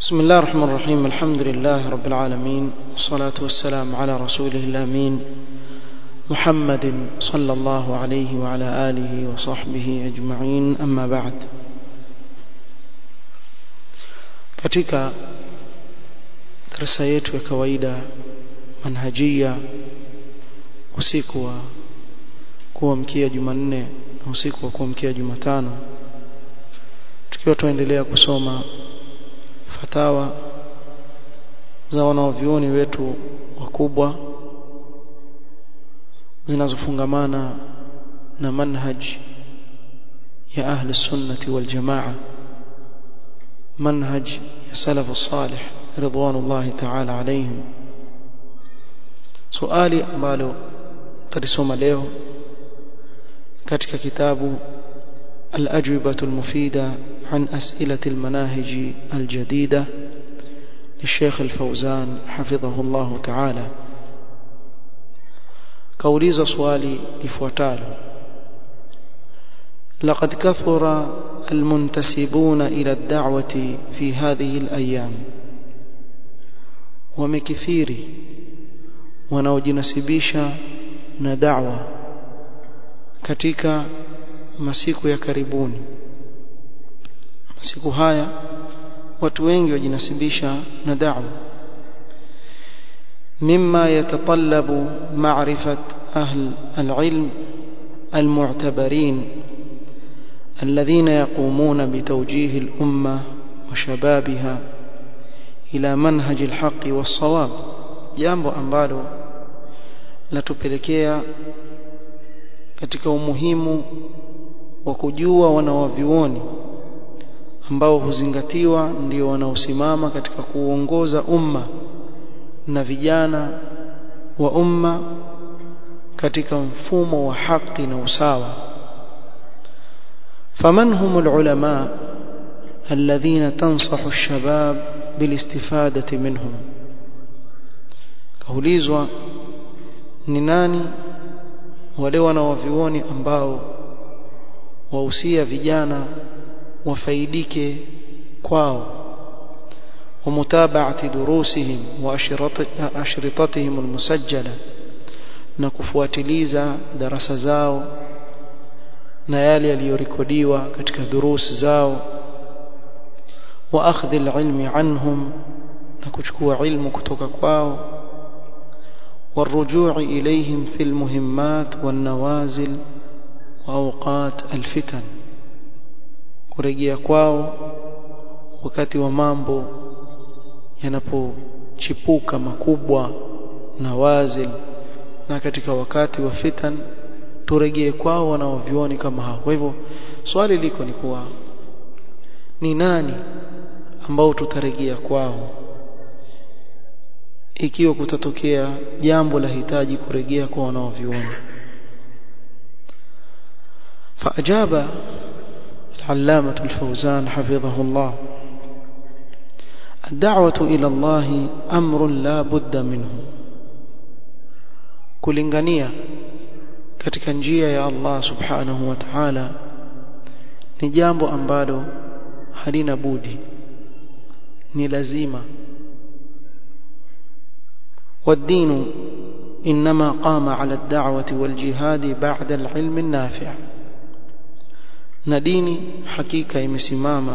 بسم الله الرحمن الرحيم الحمد لله رب العالمين والصلاة والسلام على رسوله الأمين محمد صلى الله عليه وعلى آله وصحبه أجمعين أما بعد katika darasa yetu ya kawaida manhajia usiku wa kuamkia Jumanne na usiku wa kuamkia Jumatano tukiwa tuendelea kusoma fatawa za wanaovyuoni wetu wakubwa zinazofungamana na manhaj ya ahli sunnati wal jamaa manhaj ya salafu salih ridwanullahi ta'ala alayhim swali ambalo tulisoma leo katika kitabu الأجوبة المفيدة عن أسئلة المناهج الجديدة للشيخ الفوزان حفظه الله تعالى كوليز سؤالي لفوتال لقد كثر المنتسبون إلى الدعوة في هذه الأيام ومكثيري wanaojinasibisha na da'wa katika masiku ya karibuni masiku haya watu wengi wajinasibisha na da'wa mimma yatatallabu ma'rifat ahl al-ilm المعتبرين الذين يقومون بتوجيه الأمة وشبابها إلى منهج الحق والصواب jambo ambalo latupelekea katika umuhimu wa kujua wanawavioni ambao huzingatiwa ndio wanaosimama katika kuongoza umma na vijana wa umma katika mfumo wa haki na usawa faman humul ulama alladhina tansahu ash-shabab bilistifadati minhum kaulizwa ni nani wale wanawavioni ambao wahusia vijana wafaidike kwao ومتابعه دروسهم واشرطتهم المسجله na kufuatiliza darasa zao na yale yaliyorekodiwa katika durusi zao wa akhdhi alilmi anhum na kuchukua ilmu kutoka kwao والرجوع إليهم في المهمات والنوازل وأوقات الفتن kurejea kwao wakati wa mambo yanapochipuka makubwa na wazil na katika wakati wa fitan turejee kwao wanaovioni kama hao kwa hivyo swali liko ni kuwa ni nani ambao tutarejea kwao ikiwa kutatokea jambo la hitaji kurejea kwa wanaoviona فأجاب العلامة الفوزان حفظه الله الدعوة إلى الله أمر لا بد منه kulingania katika njia ya Allah subhanahu wa ta'ala ni jambo ambalo halina budi ni lazima والدين إنما قام على الدعوة والجهاد بعد العلم النافع نديني حقيقة imesimama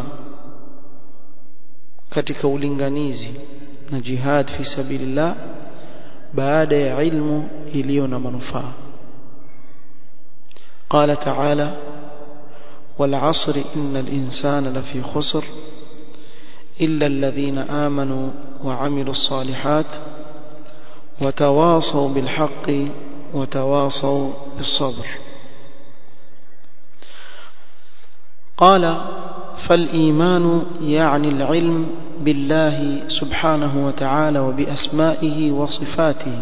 katika ulinganizi na jihad fi sabilillah baada ya ilmu iliyo na manufaa قال تعالى والعصر إن الإنسان لفي خسر إلا الذين آمنوا وعملوا الصالحات وتواصوا بالحق وتواصوا بالصبر قال فالإيمان يعني العلم بالله سبحانه وتعالى وبأسمائه وصفاته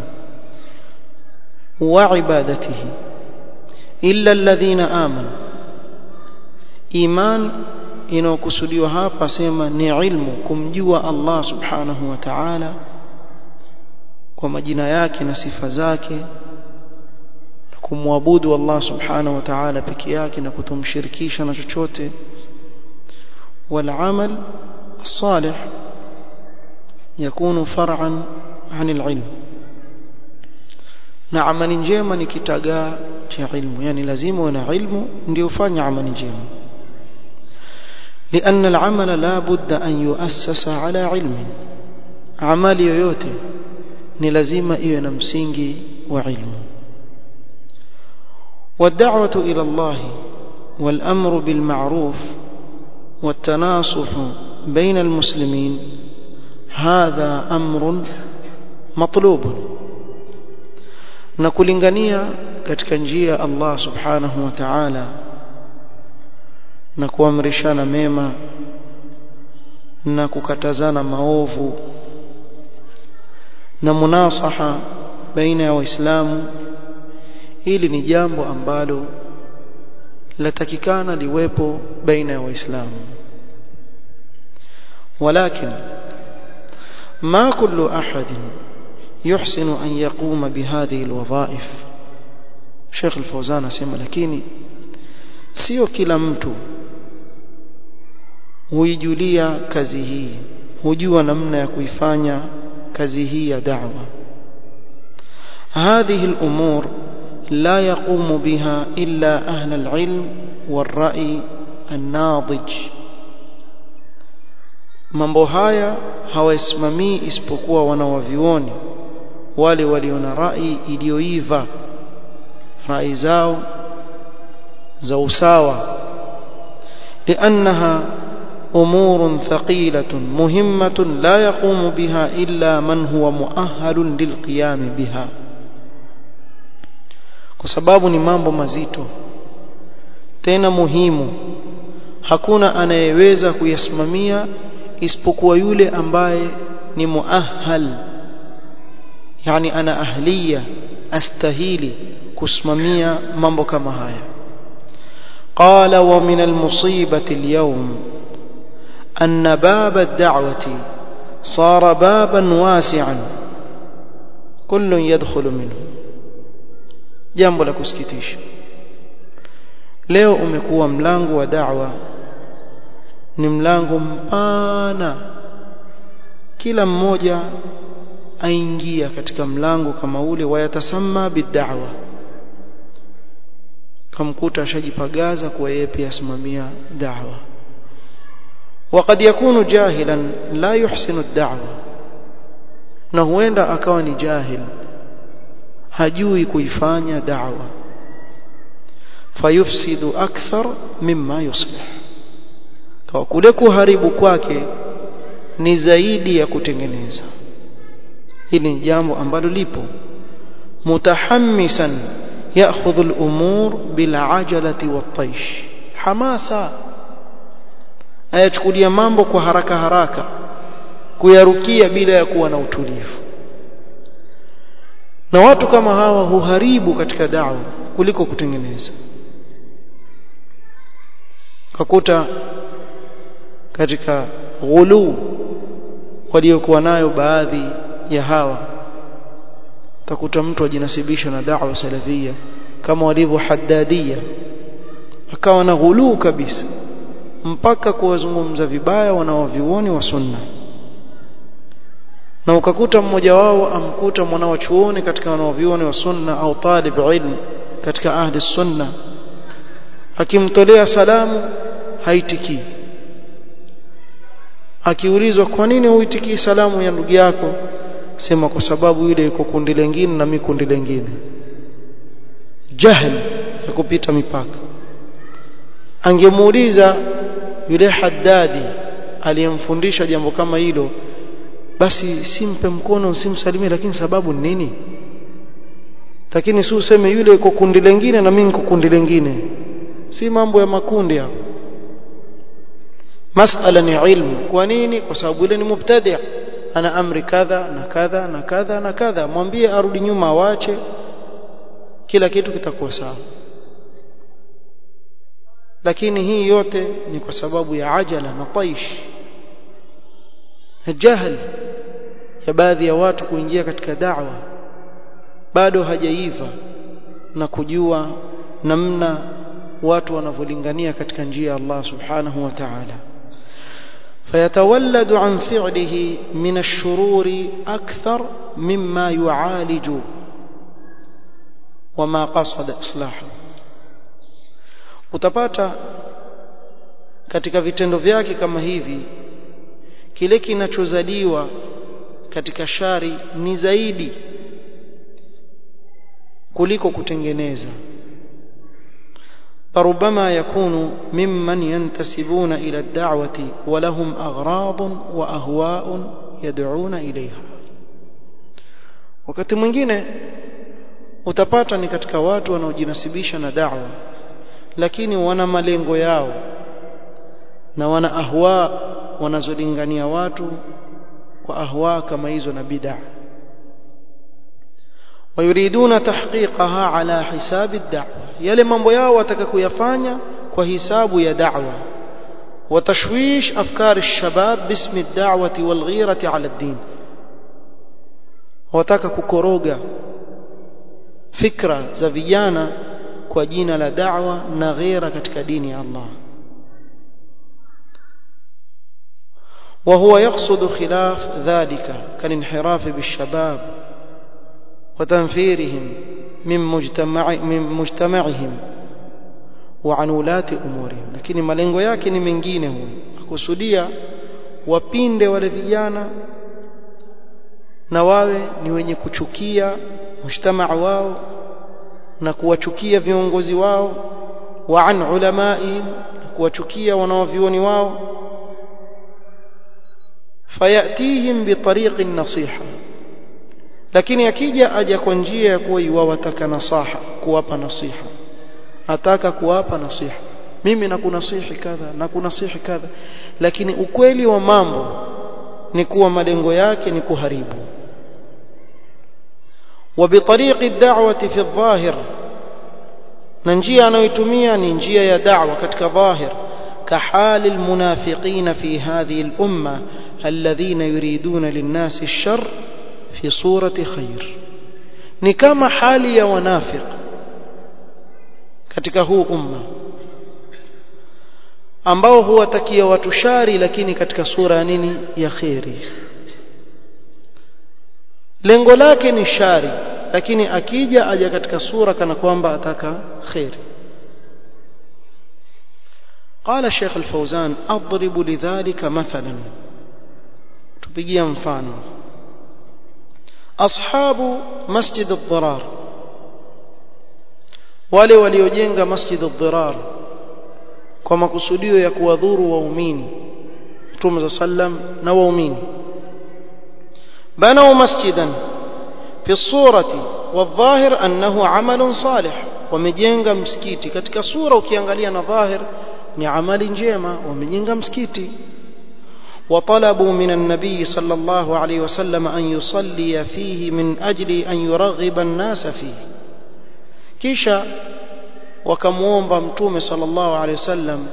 وعبادته إلا الذين آمنوا إيمان inayokusudiwa hapa sema ni ilmu kumjua Allah subhanahu wa ta'ala kwa majina yake na sifa zake na kumwabudu Allah subhanahu wa ta'ala peke yake na kutomshirikisha na chochote wal amal salih yakunu far'an 'anil ilm na amali njema ni kitagaa cha ilmu yani lazima uwe na ilmu ndio ufanye amali njema لأن العمل لا بد أن يؤسس على علم عمل yoyote ni lazima iwe na msingi wa ilmu والدعوة إلى الله والأمر بالمعروف والتناصح بين المسلمين هذا أمر مطلوب نكولingania katika njia Allah subhanahu wa ta'ala na kuamrishana mema na kukatazana maovu na munasaha baina ya waislamu hili ni jambo ambalo latakikana liwepo baina ya waislamu ولكن ما كل أحد يحسن أن يقوم بهذه الوظائف شيخ الفوزان اسمع lakini sio kila mtu huijulia kazi hii hujua namna ya kuifanya kazi hii ya da'wa هذه الأمور لا يقوم بها إلا أهل العلم والرأي الناضج mambo haya hawasimamii isipokuwa wanawavioni wale walio na rai iliyoiva rai zao za usawa لأنها أمور ثقيلة مهمة لا يقوم بها إلا من هو مؤهل للقيام بها kwa sababu ni mambo mazito tena muhimu hakuna anayeweza kuyasimamia isipokuwa yule ambaye ni muahal yani ana ahliya astahili kusimamia mambo kama haya قال ومن المصيبة اليوم أن باب الدعوة صار بابا واسعا كل يدخل منه jambo la kusikitisha leo umekuwa mlango wa da'wa ni mlango mpana kila mmoja aingia katika mlango kama ule wayatasamma bid'awa kamkuta ashajipagaza kwa yeye pia asimamia da'wa وقد يكون جاهلا لا يحسن الدعوه na huenda akawa ni jahil hajui kuifanya da'wa fayufsidu akthar mimma yuslih kwa kule kuharibu kwake ni zaidi ya kutengeneza hili ni jambo ambalo lipo mutahammisan ya'khudhu al-umur bil ajalati wat-taish hamasa ayachukulia mambo kwa haraka haraka kuyarukia bila ya kuwa na utulivu na watu kama hawa huharibu katika da'wa kuliko kutengeneza kakuta katika ghulu waliokuwa nayo baadhi ya hawa takuta mtu ajinasibisha na da'wa salafia kama walivyo haddadia akawa na ghulu kabisa mpaka kuwazungumza vibaya wanaovioni wa sunna na ukakuta mmoja wao amkuta mwanao chuoni katika wanaovioni wa sunna au talib ilm katika ahli sunna akimtolea salamu haitikii akiulizwa kwa nini huitikii salamu ya ndugu yako sema kwa sababu yule yuko kundi lingine na mimi kundi lingine jahl ya kupita mipaka angemuuliza yule haddadi aliyemfundisha jambo kama hilo basi simpe mkono usimsalimie lakini sababu ni nini lakini si useme yule yuko kundi lingine na mimi niko kundi lingine si mambo ya makundi hapo masala ni ilmu kwa nini kwa sababu yule ni mubtadi' ana amri kadha na kadha na kadha na kadha mwambie arudi nyuma awache kila kitu kitakuwa sawa lakini hii yote ni kwa sababu ya ajala na taish jahl ya baadhi ya watu kuingia katika da'wa bado hajaiva na kujua namna watu wanavyolingania katika njia ya Allah subhanahu wa ta'ala فيتولد عن فعله من الشرور أكثر مما يعالج وما قصد إصلاحه utapata katika vitendo vyake kama hivi kile kinachozaliwa katika shari ni zaidi kuliko kutengeneza فربما يكون ممن ينتسبون إلى الدعوة ولهم أغراض وأهواء يدعون إليها wakati mwingine utapata ni katika watu wanaojinasibisha na da'wa lakini wana malengo yao na wana ahwa wanazolingania watu kwa ahwa kama hizo na bid'a ويريدون تحقيقها على حساب الدعوة yale mambo yao wataka kuyafanya kwa hisabu ya da'wa وتشويش أفكار الشباب باسم الدعوة والغيرة على الدين wataka kukoroga fikra za vijana kwa jina la da'wa na ghera katika dini ya Allah وهو يقصد خلاف ذلك كالانحراف بالشباب وتنفيرهم من مجتمع من مجتمعهم وعن ولاة أمورهم lakini malengo yake ni mengine huyo akusudia wapinde wale vijana na wawe ni wenye kuchukia mujtamaa wao na kuwachukia viongozi wao wa an ulamaihim kuwachukia wanaovioni wao fayatihim bitariqi nasiha lakini akija aja kwa njia ya kuwa iwawataka nasaha kuwapa nasiha ataka kuwapa nasiha mimi nakunasihi kadha na kunasihi kadha lakini ukweli wa mambo ni kuwa malengo yake ni kuharibu وبطريق الدعوة في الظاهر na njia anayoitumia ni njia ya da'wa katika dhahir كحال المنافقين في هذه الأمة الذين يريدون للناس الشر في صورة خير ni kama hali ya wanafiq katika huu umma ambao huwatakia watu shari lakini katika sura ya nini ya khairi lengo lake ni shari lakini akija aja katika sura kana kwamba ataka khairi قال الشيخ الفوزان أضرب لذلك مثلا تبقي مفانا أصحاب مسجد الضرار wale waliojenga masjid ad-dirar kwa makusudio ya kuwadhuru waumini Mtume za sallam na waumini banau masjidan fi surati wadhahir annahu amalun salih wamejenga msikiti katika sura ukiangalia na dhahir ni amali njema wamejenga msikiti وطلبوا من النبي صلى الله عليه وسلم أن يصلي فيه من أجل أن يرغب الناس فيه kisha wakamuomba mtume sallallahu alaihi wasallam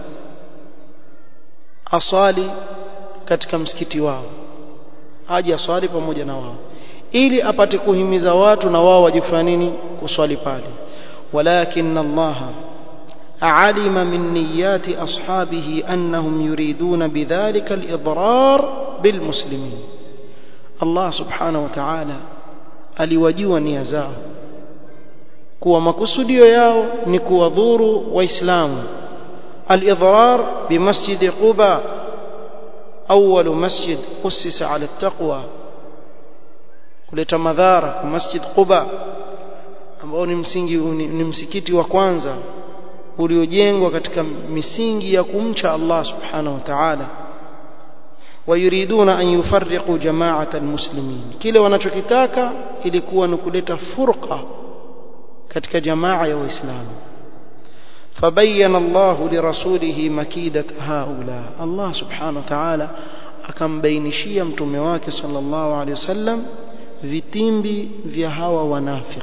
aswali katika msikiti wao aje aswali pamoja na wao ili apate kuhimiza watu na wao wajifanya nini kuswali pale walakin Allah علم من نيات أصحابه أنهم يريدون بذلك الإضرار بالمسلمين الله سبحانه وتعالى aliwajua nia zao kuwa makusudio yao ni kuwadhuru waislamu al-idrar bi masjid quba awwal masjid ussisa ala taqwa kuleta madhara kwa masjid quba ambao ni msingi ni msikiti wa kwanza uliojengwa katika misingi ya kumcha Allah subhanahu wa ta'ala ويريدون أن يفرقوا جماعة المسلمين kile wanachokitaka ilikuwa ni kuleta furqa katika jamaa ya waislamu فبين الله لرسوله مكيدة هؤلاء الله سبحانه وتعالى akambainishia mtume wake sallallahu alaihi wasallam vitimbi vya hawa wanafiq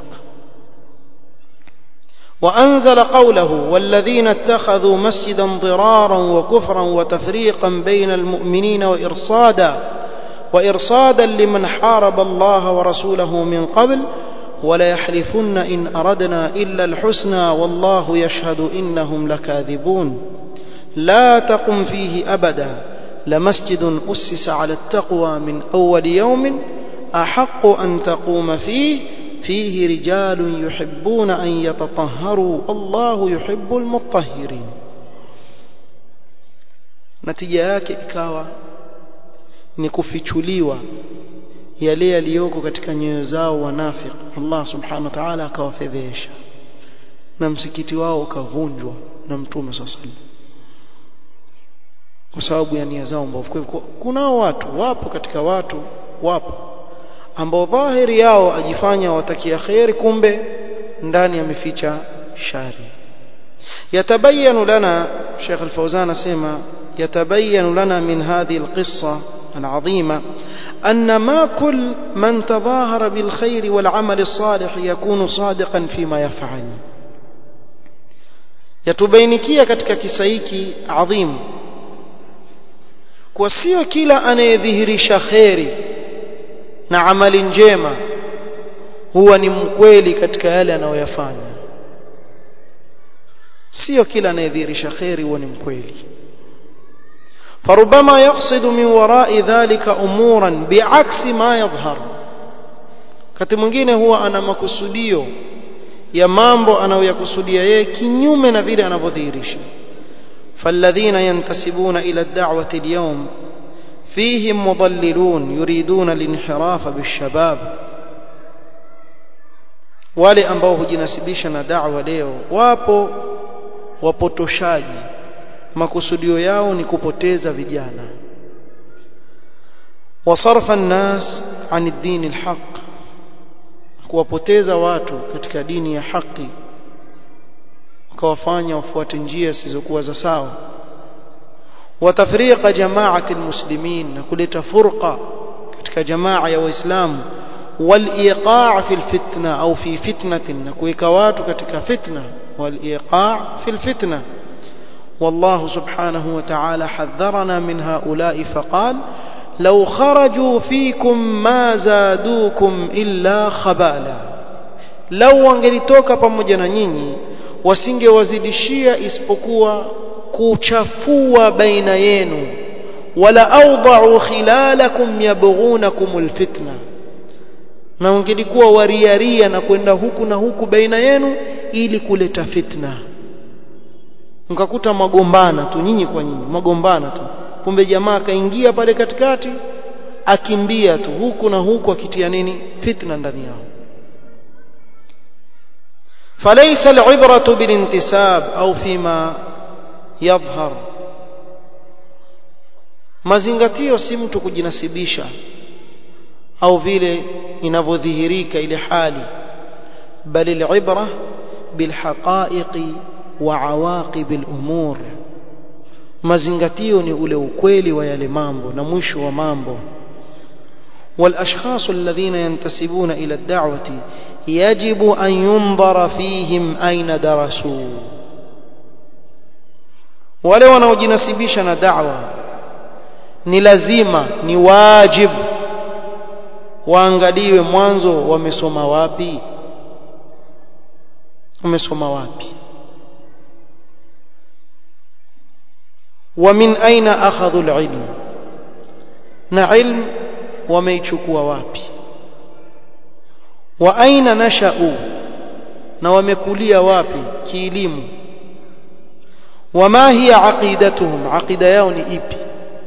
وأنزل قوله والذين اتخذوا مسجدا ضرارا وكفرا وتفريقا بين المؤمنين وإرصادا وإرصادا لمن حارب الله ورسوله من قبل ولا يحلفن إن أردنا إلا الحسنى والله يشهد إنهم لكاذبون لا تقم فيه أبدا لمسجد أسس على التقوى من أول يوم أحق أن تقوم فيه فيه رجال يحبون أن يتطهروا الله يحب المطهرين natija yake ikawa ni kufichuliwa yale yaliyoko katika nyoyo zao wanafiki Allah subhanahu wa ta'ala akawafedhesha na msikiti wao ukavunjwa na mtume sallallahu kwa sababu ya nia zao mbovu kwa hivyo kunao watu wapo katika watu wapo ambao dhahiri yao ajifanya watakia khair kumbe ndani ameficha shari yatabayanu lana Sheikh Al-Fawzan asema يتبين لنا من هذه القصة العظيمة أن ما كل من تظاهر بالخير والعمل الصالح يكون صادقا فيما يفعل yatubainikia katika kisa hiki adhimu kwa sio kila anayedhihirisha kheri na amali njema huwa ni mkweli katika yale anayoyafanya sio kila anayedhihirisha kheri huwa ni mkweli فربما يقصد من وراء ذلك امورا بعكس ما يظهر kati mwingine huwa ana makusudio ya mambo anayoyakusudia yeye kinyume na vile anavyodhihirisha فالذين ينتسبون إلى الدعوة اليوم فيهم مضللون يريدون الانحراف بالشباب wale ambao hujinasibisha na da'wa leo wapo wapotoshaji makusudio yao ni kupoteza vijana wasarfa an-nas an ad-din al-haq kuwapoteza watu katika dini ya haki wakawafanya wafuate njia zisizokuwa za sawa watafriqa jamaati almuslimin na kuleta furqa katika jamaa ya waislamu waliqaa fi alfitna au fi fitnatin na kuweka watu katika fitna waliqaa fi alfitna والله سبحانه وتعالى حذرنا من هؤلاء فقال لو خرجوا فيكم ما زادوكم إلا خبالا لو wangelitoka pamoja na nyinyi wasingewazidishia isipokuwa kuchafua baina yenu wala awda'u khilalakum yabghunakum alfitna na wangelikuwa wariaria na kwenda huku na huku baina yenu ili kuleta fitna mkakuta magombana tu nyinyi kwa nyinyi magombana tu kumbe jamaa kaingia pale katikati akimbia tu huku na huku akitia nini fitna ndani yao فليس العبرة بالانتساب أو فيما يظهر mazingatio si mtu kujinasibisha au vile inavyodhihirika ile hali bali alibra bilhaqaiqi wa awaqib alumur mazingatio ni ule ukweli wa yale mambo na mwisho wa mambo والاشخاص الذين ينتسبون الى الدعوه يجب أن ينظر فيهم أين درسوا wale wanaojinasibisha na da'wa ni lazima ni wajib waangaliwe mwanzo wamesoma wapi wamesoma wapi wa min aina akhadhu alilm na ilm wameichukua wapi wa aina nashau na wamekulia wapi kielimu wama hiya aqidatuhum aqida yao ni ipi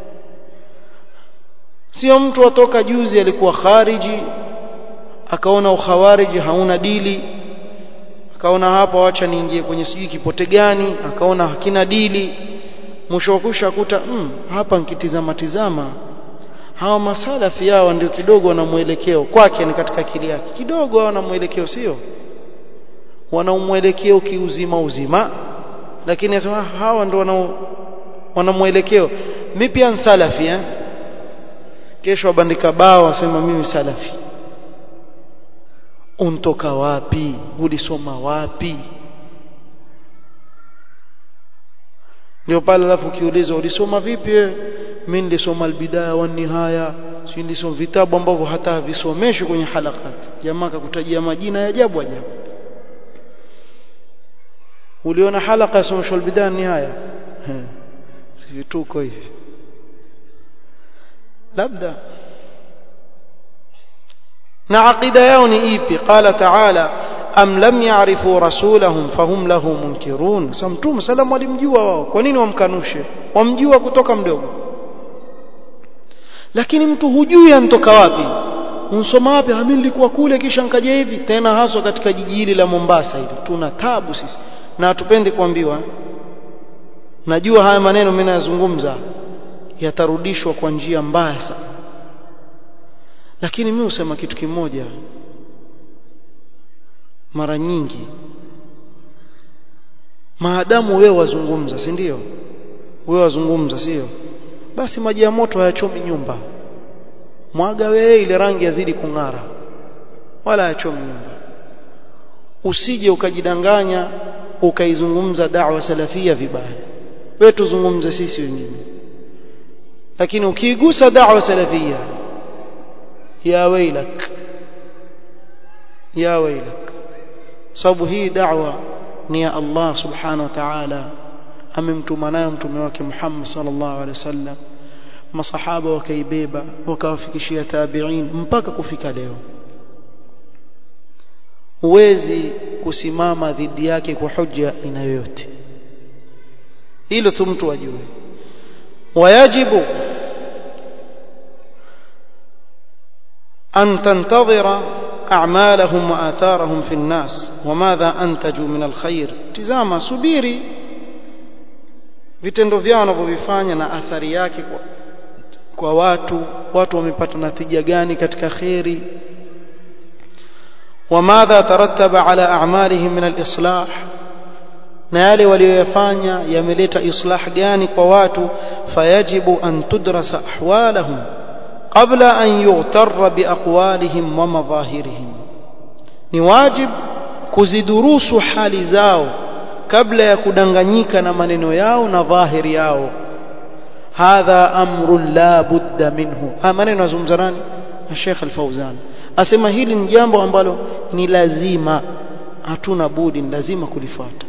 sio mtu atoka juzi alikuwa khariji akaona ukhawariji hauna dili akaona hapa wacha niingie kwenye sijui kipote gani akaona hakina dili mwisho wa kusha kuta mm, hapa nikitizama tizama hawa masalafi yao ndio kidogo wana mwelekeo kwake ni katika akili yake kidogo wana mwelekeo sio wana mwelekeo kiuzima uzima lakini anasema hawa ndio wana wana mwelekeo mimi pia salafi eh kesho abandika bao asema mimi salafi untoka wapi ulisoma wapi ndio pale alafu ukiulizwa ulisoma vipi wewe mimi nilisoma albidaya wa nihaya si nilisoma vitabu ambavyo hata havisomeshwi kwenye halakat jamaa akakutajia majina ya ajabu ajabu uliona halaka ya someshwa albidaya nihaya si vituko hivi labda na aqida yao ni ipi qala taala am lam ya'rifu rasulahum fahum lahu munkirun sasa mtume salamu alimjua wao kwa nini wamkanushe wamjua kutoka mdogo lakini mtu hujui anatoka wapi unsoma wapi mimi nilikuwa kule kisha nkaja hivi tena haswa katika jiji hili la Mombasa hili tuna tabu sisi na hatupendi kuambiwa najua haya maneno mimi nayazungumza yatarudishwa kwa njia mbaya sana lakini mimi husema kitu kimoja mara nyingi maadamu wewe wazungumza si ndio wewe wazungumza sio basi maji ya moto hayachomi nyumba mwaga wewe ile rangi yazidi kung'ara wala hayachomi nyumba usije ukajidanganya ukaizungumza da'wa salafia vibaya wewe tuzungumze sisi wengine lakini ukiigusa da'wa salafia ya wailak ya wailak sababu hii da'wa ni ya Allah subhanahu wa ta'ala amemtuma nayo mtume wake Muhammad sallallahu alaihi wasallam masahaba wakaibeba wakawafikishia tabi'in mpaka kufika leo huwezi kusimama dhidi yake kwa hoja aina yoyote hilo tu mtu ajue wayajibu أن تنتظر أعمالهم وآثارهم في الناس وماذا أنتجوا من الخير تزاما subiri vitendo vyao wanavyovifanya na athari yake kwa, kwa watu watu wamepata natija gani katika kheri وماذا ترتب على أعمالهم من الإصلاح na yale walioyafanya yameleta islah gani kwa watu fayajibu an tudrasa ahwalahum qabla an yughtarra biaqwalihim wa madhahirihim ni wajib kuzidurusu hali zao kabla ya kudanganyika na maneno yao na dhahiri yao hadha amrun la budda minhu ha maneno azungumza nani Sheikh Al-Fauzan asema hili ni jambo ambalo ni lazima hatuna budi ni lazima kulifuata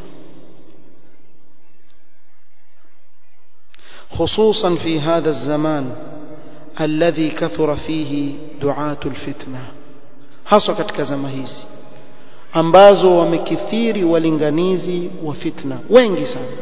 خصوصا في هذا الزمان الذي كثر فيه دعاة الفتنة hasa katika zama hizi ambazo wamekithiri walinganizi wa fitna wengi sana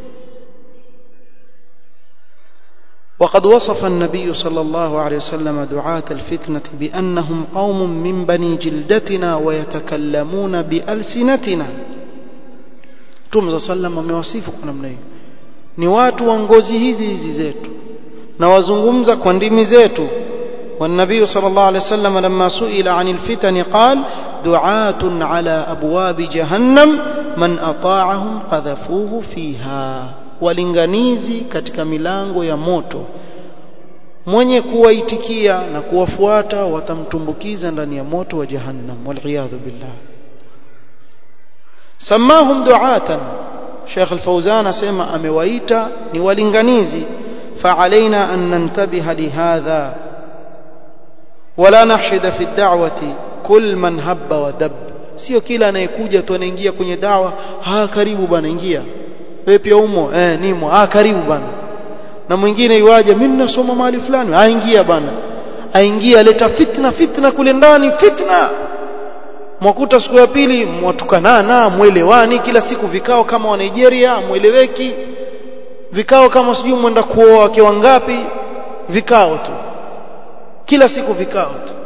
وقد وصف النبي صلى الله عليه وسلم دعاة الفتنة بأنهم قوم من بني جلدتنا ويتكلمون بألسنتنا تم صلى الله عليه وسلم amewasifu kwa namna hiyo ni watu wa ngozi hizi hizi zetu na wazungumza kwa ndimi zetu والنبي صلى الله عليه وسلم لما سئل عن الفتن قال دعاة على أبواب جهنم من أطاعهم قذفوه فيها walinganizi katika milango ya moto mwenye kuwaitikia na kuwafuata watamtumbukiza ndani ya moto wa jahannam waliyadhu billah samahum duatan Sheikh Al-Fauzan asema amewaita ni walinganizi فعلينا أن ننتبه لهذا ولا نحشد في الدعوة كل من هب ودب sio kila anayekuja tu anaingia kwenye dawa ah karibu bana ingia wewe pia umo eh nimo ah karibu bana na mwingine iwaje mimi ninasoma mahali fulani ah ingia bana aingia leta fitna fitna kule ndani fitna mwakuta siku ya pili mwatukanana mwelewani kila siku vikao kama wa Nigeria mweleweki vikao kama sijui mwenda kuoa wake wangapi vikao tu kila siku vikao tu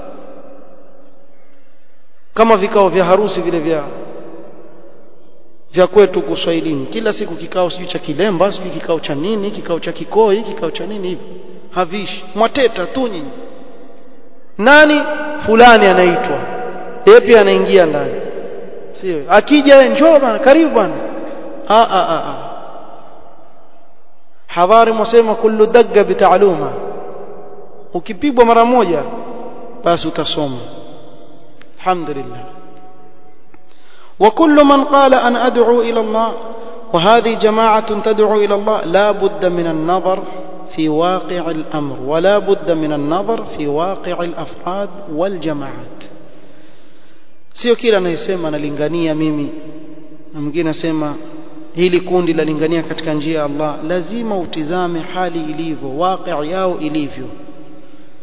kama vikao vya harusi vile vya vya kwetu kuswahilini kila siku kikao sijui cha kilemba sijui kikao cha nini kikao cha kikoi kikao cha nini hivi havishi mwateta tu nyinyi nani fulani anaitwa yeye pia anaingia ndani sio akija njoo bana karibu bana a a a, a. hadhari mwasema kullu dagga bitaaluma ukipigwa mara moja basi utasoma alhamdulillah وكل من قال أنا أدعو إلى الله وهذه جماعة تدعو إلى الله لا بد من النظر في واقع الأمر ولا بد من النظر في واقع الأفراد والجماعات sio kila anayesema analingania mimi na mwingine asema hili kundi lalingania katika njia ya Allah lazima utizame hali ilivyo waqi' yao ilivyo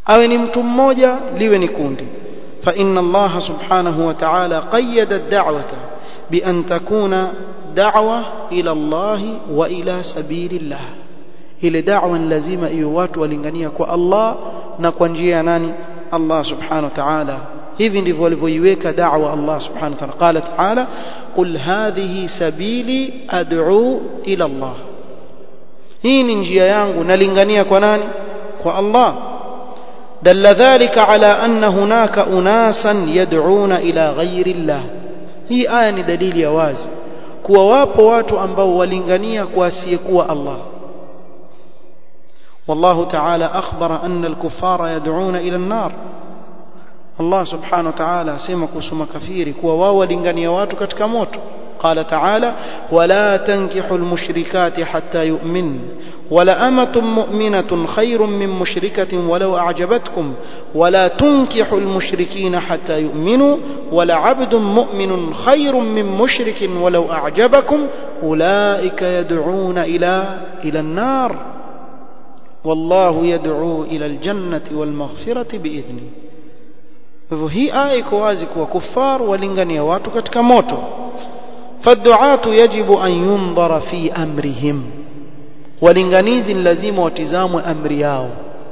awe ni mtu mmoja liwe ni kundi fa inna Allah subhanahu wa ta'ala qayyada ad-da'wata bi an takuna da'wa ila Allah wa ila sabilillah ile da'wa lazima iwe watu walingania kwa Allah na kwa njia ya nani Allah subhanahu wa ta'ala hivi ndivyo walivyoiweka da'wa Allah subhanahu wa ta'ala qala ta'ala qul hadhihi sabili ad'u ila Allah hii ni njia yangu nalingania kwa nani kwa Allah دل ذلك على أن هناك أناسا يدعون إلى غير الله هي آية دليل يواز kuwa wapo watu ambao walingania kwa asiyekuwa Allah والله تعالى أخبر أن الكفار يدعون إلى النار الله سبحانه وتعالى سيما كسما كفيري كوا واو لنغنيا watu katika moto قال تعالى ولا تنكحوا المشركات حتى يؤمن ولأمة مؤمنة خير من مشركة ولو أعجبتكم ولا تنكحوا المشركين حتى يؤمنوا ولعبد مؤمن خير من مشرك ولو أعجبكم أولئك يدعون إلى إلى النار والله يدعو إلى الجنة والمغفرة بإذنه هي آية كوازك وكفار ولنغنيا watu katika moto فالدعاة يجب أن ينظر في أمرهم ولنغنيز لازم وتزام أمرياو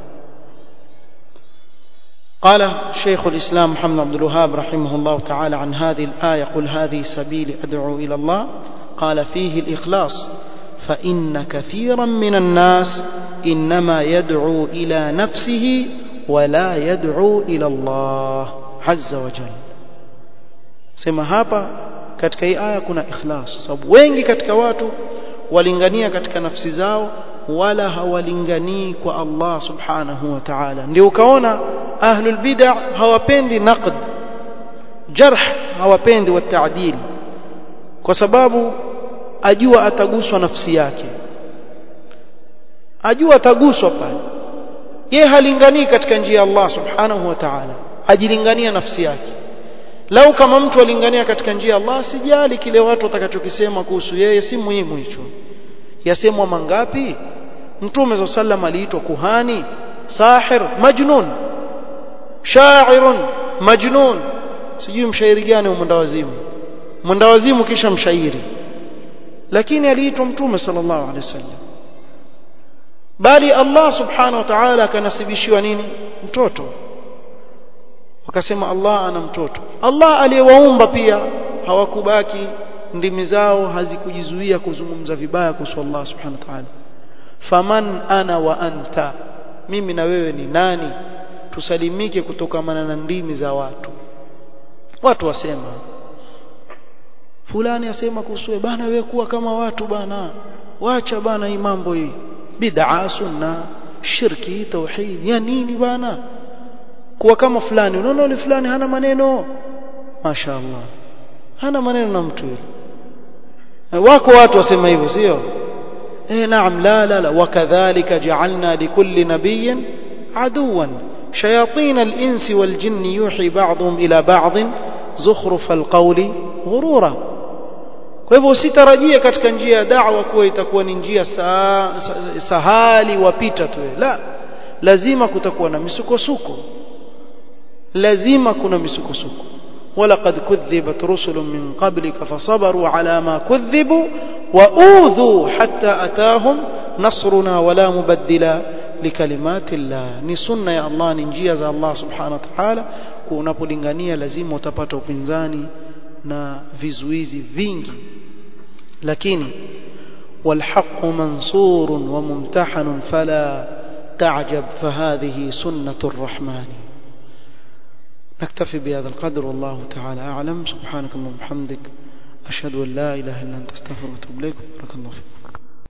قال شيخ الإسلام محمد عبد الوهاب رحمه الله تعالى عن هذه الآية قل هذه سبيل أدعو إلى الله قال فيه الإخلاص فإن كثيرا من الناس إنما يدعو إلى نفسه ولا يدعو إلى الله عز وجل سما hapa katika hii aya kuna ikhlas sababu wengi katika watu walingania katika nafsi zao wala hawalinganii kwa Allah subhanahu wa ta'ala ndio ukaona ahlul bid'ah hawapendi naqd jarh hawapendi wa ta'dil kwa sababu ajua ataguswa nafsi yake ajua ataguswa pale yeye halinganii katika njia ya Allah subhanahu wa ta'ala ajilingania nafsi yake lau kama mtu alingania katika njia ya Allah sijali kile watu watakachokisema kuhusu yeye si muhimu hicho yasemwa mangapi mtume za sallam aliitwa kuhani sahir majnun sha'irun majnun sijui mshairi gani mwendawazimu mwendawazimu kisha mshairi lakini aliitwa mtume sallallahu alaihi wasallam bali Allah subhanahu wa ta'ala akanasibishiwa nini mtoto wakasema Allah ana mtoto Allah aliyewaumba pia hawakubaki ndimi zao hazikujizuia kuzungumza vibaya kuhusu Allah subhanahu wa ta'ala faman ana wa anta mimi na wewe ni nani tusalimike kutokamana na ndimi za watu watu wasema fulani asema kuhusu bana wewe kuwa kama watu bana wacha bana hii mambo hii bid'a sunna shirki tauhid ya nini bana kuwa kama fulani unaona yule fulani hana maneno mashaallah hana maneno na mtu yule wako watu wasema hivyo sio eh naam la la la wakadhalika ja'alna likulli nabiyyin aduwan shayatin al-insi wal jinni yuhi ba'dhum ila ba'd zukhruf al-qawli ghurura kwa hivyo usitarajie katika njia ya da'wa kuwa itakuwa ni njia sahali wapita tu la lazima kutakuwa na misukosuko lazima kuna misukosuko ولقد كذبت رسل من قبلك فصبروا على ما كذبوا وأوذوا حتى أتاهم نصرنا ولا مبدل لكلمات الله ni sunna ya Allah ni njia za Allah subhanahu wa ta'ala unapolingania lazima utapata upinzani na vizuizi vingi lakini والحق منصور وممتحن فلا تعجب فهذه سنة الرحمن نكتفي بهذا القدر والله تعالى أعلم سبحانك اللهم وبحمدك أشهد أن لا إله إلا أنت استغفرك وأتوب إليك بارك الله فيك